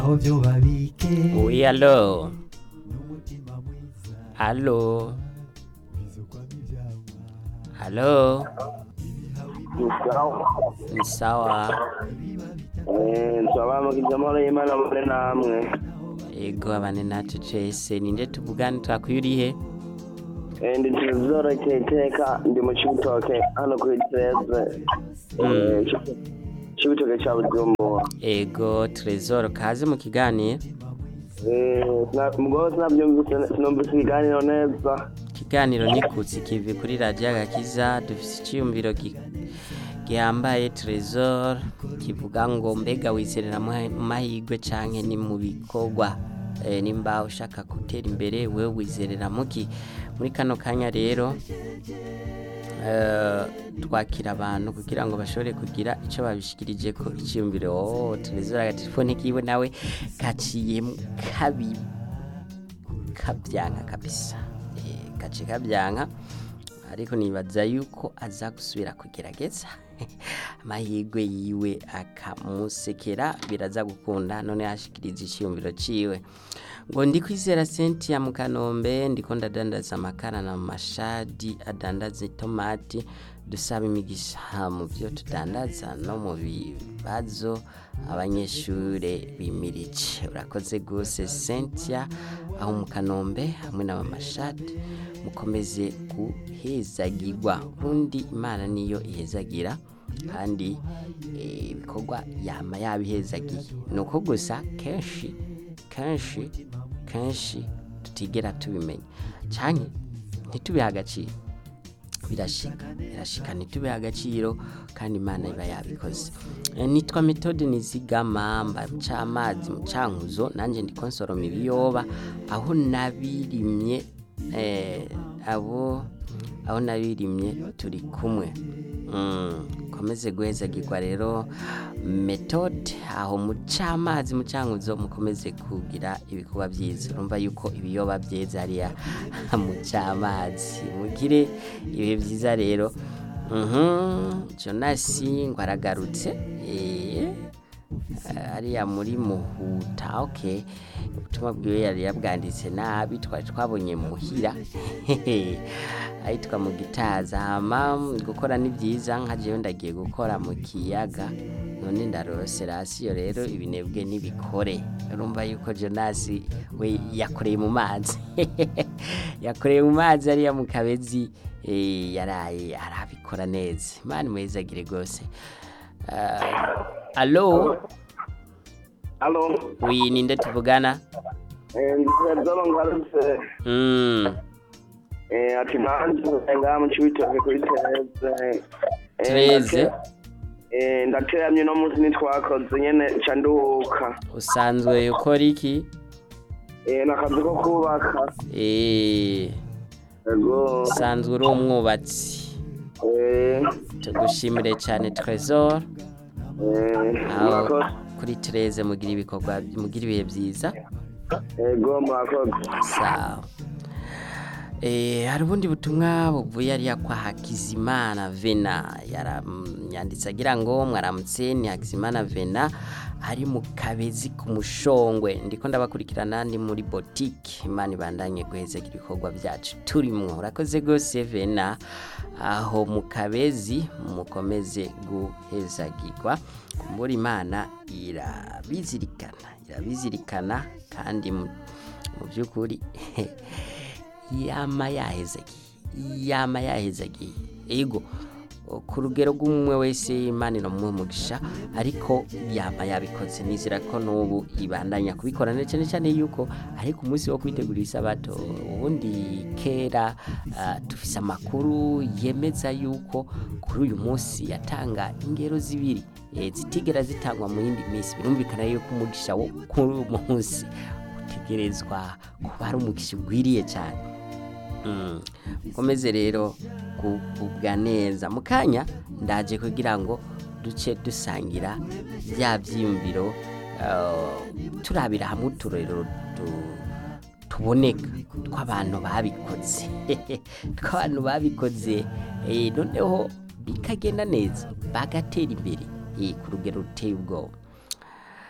aho byo babike Oui, allô Allô Allô Ni sawa twabamukiza amahoro y'imana muri namwe Ego abane nacu twese ninde tuvugane twakuyurihe Eh, ndi tuzoreke iteka ndi mu cibitoke hano kuri tereze cibitoke ca bujumbura Ego Trezor kaze mu kiganiro mugabo sinavyumvise sinumvise ikiganiro neza ikiganiro nikutse kivi kuri radiyo agakiza dufise icyiyumviro gi- gihambaye Trezor kivuga ngo mbega wizerera mu mahirwe canke ni mu bikorwa Eh, nimba ushaka gutera imbere wewe wizerera muki muri kano kanya rero eh, twakira abantu kugira ngo bashobore kugira icyo babishikirije ko icyiyumviro oh, Trezor agatelefone kiwe nawe kaciye kabi kabyanka kabisa Eh, gace kabyanka ariko nibaza yuko aza gusubira kugerageza amahirwe yiwe akamusekera biraza gukunda none yashikiriza icyiyumviro ciwe ngo ndi kwizera Cynthia mu kanombe ndiko ndadandaza amakara na mashadi adandaza itomati dusaba imigisha mu byo tudandaza no mu bibazo abanyeshure bimirije urakoze gose Cynthia aho mu kanombe hamwe na mashadi mukomeze guhezagirwa ubundi imana niyo ihezagira kandi eh, ibikorwa yama yabihezagiye ni uko gusa kenshi kenshi kenshi tutigera tubimenya canke ntitubihe agaciro birashika birashika ntitubihe agaciro kandi imana iba yabikoze Eh, nitwa metode nizigama mba mucamazi mucankuzo nanje ndiko nsoroma ibiyoba aho nabirimye eh, abo aho nabirimye turi kumwe Mm, komeze guhezagirwa rero metode aho mucamazi mucankuzo mukomeze kugira ibikorwa byiza urumva yuko ibiyoba byeze hariya mucamazi mugire ibihe byiza rero Mhm, jonasi ngo aragarutse eh, hariya muri muhuta okay ubutumwa bwiwe yari yabwanditse nabi twari twabonye muhira ahitwa mu gitaza hama gukora ni byiza nka jewe ndagiye gukora mu kiyaga none ndarose rasiyo rero ibinebwe nibikore urumva yuko jonasi we yakoreye mu mazi yakoreye mu mazi ariya mu kabezi eh, yaraye arabikora neza imana imwezagire rwose Ah, alo alo wi ninde tuvugana ndizero ngarutse Mm, Eh, ati nanje ngaha mu cibitoke kuri tereze Eh, Tereze? ndate- eh, ndateramye no munsi nitwakoze nyene ca nduhuka usanzwe ukora iki Eh, nakazi ko kubaka Eh, ego usanzwe uri umwubatsi Eh, tugushimire cyane Trezor eh, aho murakoze kuri Tereze mugira ibikorwa mugira ibihe byiza ego murakoze sawa Eh, hari ubundi butumwa buvuye ariya kwa Hakizimana Vena Yaram- yanditse agira ngo mwaramutse ni Hakizimana Vena ari mu kabezi ku mushongwe ndiko ndabakurikirana ndi muri boutique imana ibandanye guhezeka ibikorwa byacu turimwo urakoze gose Vena aho mu kabezi mukomeze guhezagirwa kumbura imana irabizirikana irabizirikana kandi mu mu by'ukuri yama yahezagiye yama yahezagiye ego ku rugero rw'umwe wese imana iramuha umugisha ariko yama yabikoze nizera ko n'ubu ibandanya kubikora na cyane cyane yuko ariko umunsi wo kwitegurira isabato ubundi kera ah, dufise amakuru yemeza yuko kuri uyu munsi yatanga ingero zibiri eh, zitigera zitangwa mu yindi minsi birumvikana yuko umugisha wo kuri uyu munsi utegerezwa kuba ari umugisha ugwiriye cyane Mm. mukomeze rero kugubwa neza mu kanya ndaje kugira ngo duce dusangira bya byiyumviro uh, turabira hamwe uturero tu- tuboneka tw'abantu babikoze tw'abantu babikoze eh, noneho bikagenda neza bagatera imbere eh, ku rugero ruteye ubwoba